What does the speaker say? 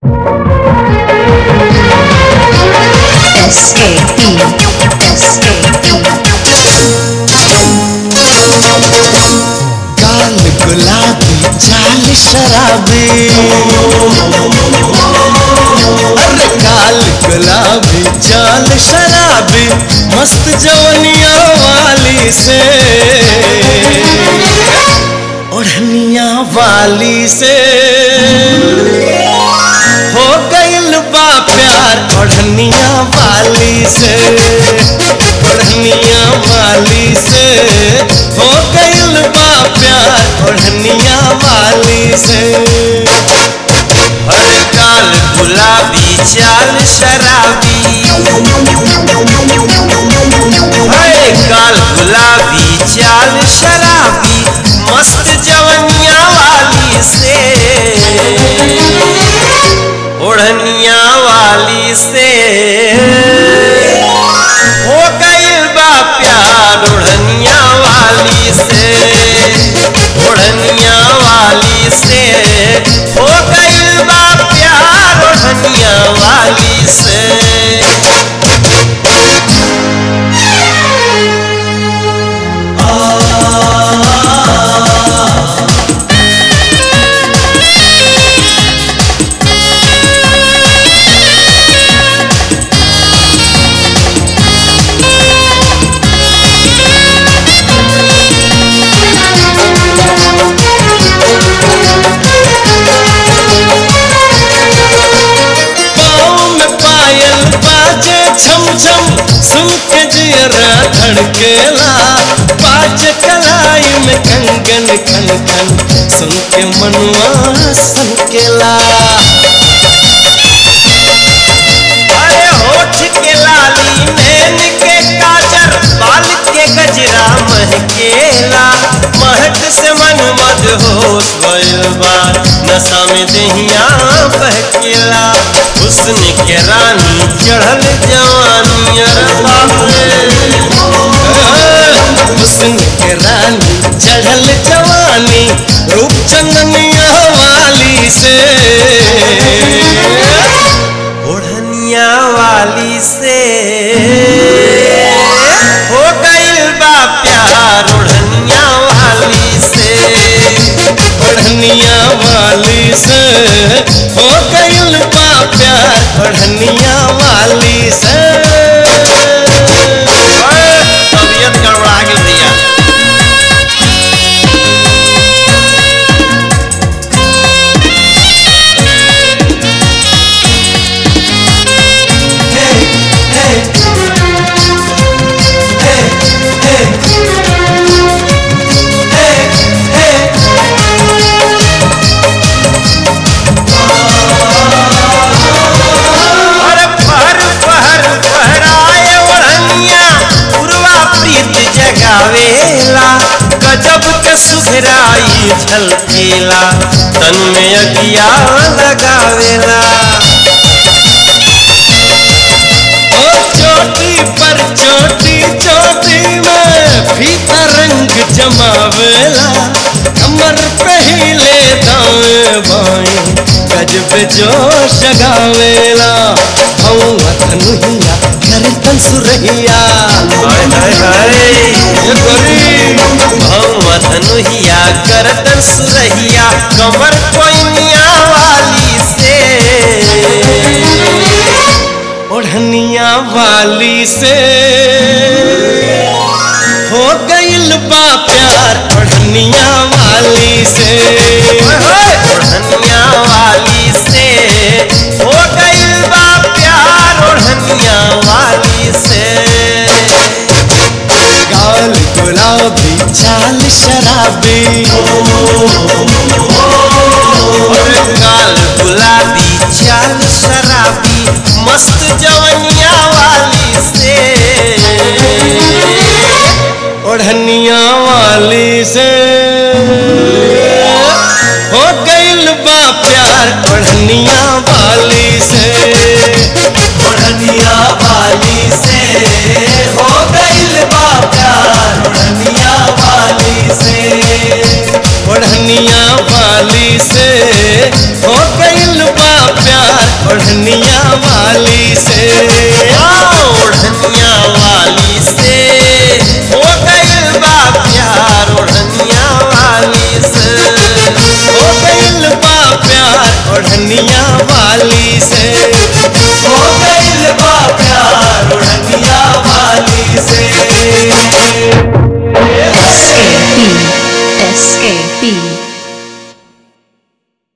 S-A-E, S-A-E. गाल गुलाबी चाल शराबी अरे गाल गुलाबी चाल शराबी मस्त जवनिया वाली से ओढ़निया वाली से हो गइल बा प्यार ओढ़निया वाली से ओढ़निया वाली से हो गइल बा प्यार ओढ़निया वाली से हर काल गुलाबी चाल शराबी हर काल गुलाबी चाल शराबी मस्त जवनिया वाली से ओढ़निया वाली से हो गइल बा प्यार ओढ़निया वाली से ओढ़निया वाली से हो गइल बा प्यार ओढ़निया वाली से पाँव में पायल बाजे झम झम सुन के जियरा धड़केला बाजे कलाई में कंगन खन खन सुन के मनवा सनकेला अरे होठ के लाली नैन के काजर बाल के गजरा महकेला महक से मन मद होश भइल बा नशा में दहिया बहकेला हुस्न के रानी चढ़ल जवानी अरे बाप रे हुस्न के रानी चढ़ल जवानी रूप चंदनिया वाली से ओढ़निया वाली से हो गइल बा प्यार ओढ़निया वाली से ओढ़निया वाली से हो गइल बा प्यार ओढ़निया वाली से अरे, तबीयत गड़बड़ा गेल भैया अरे पहर पहर पहराए ओढ़निया उर्वा प्रीत जगावेला गजब के सुघराई झलकेला तन में अगिया लगावेला ओ चोटी पर चोटी चोटी में फीता रंग जमावेला कमर पे हिले दाएं बाएं गजब जोश गावेला हवा धनुहिया करतन सुरहिया हाय हाय हाय ये गोरी भौवा धनुहिया करतन सुरहिया कमर कोइनिया वाली से ओढ़निया वाली से हो गइल बा प्यार ओढ़निया वाली से ओढ़निया वाली से हो गइल बा प्यार ओढ़निया वाली से गाल गुलाबी चाल शराबी और काल गुलाबी चाल शराबी मस्त जवनिया वाली से ओढ़निया वाली से हो गइल बा प्यार ओढ़निया वाली से ओढ़निया वाली से हो गइल बा प्यार ओढ़निया वाली से ओढ़निया वाली से हो गइल बा प्यार ओढ़निया वाली से ओढ़निया वाली से हो गइल बा प्यार ओढ़निया वाली से हो गइल बा प्यार ओढ़निया वाली से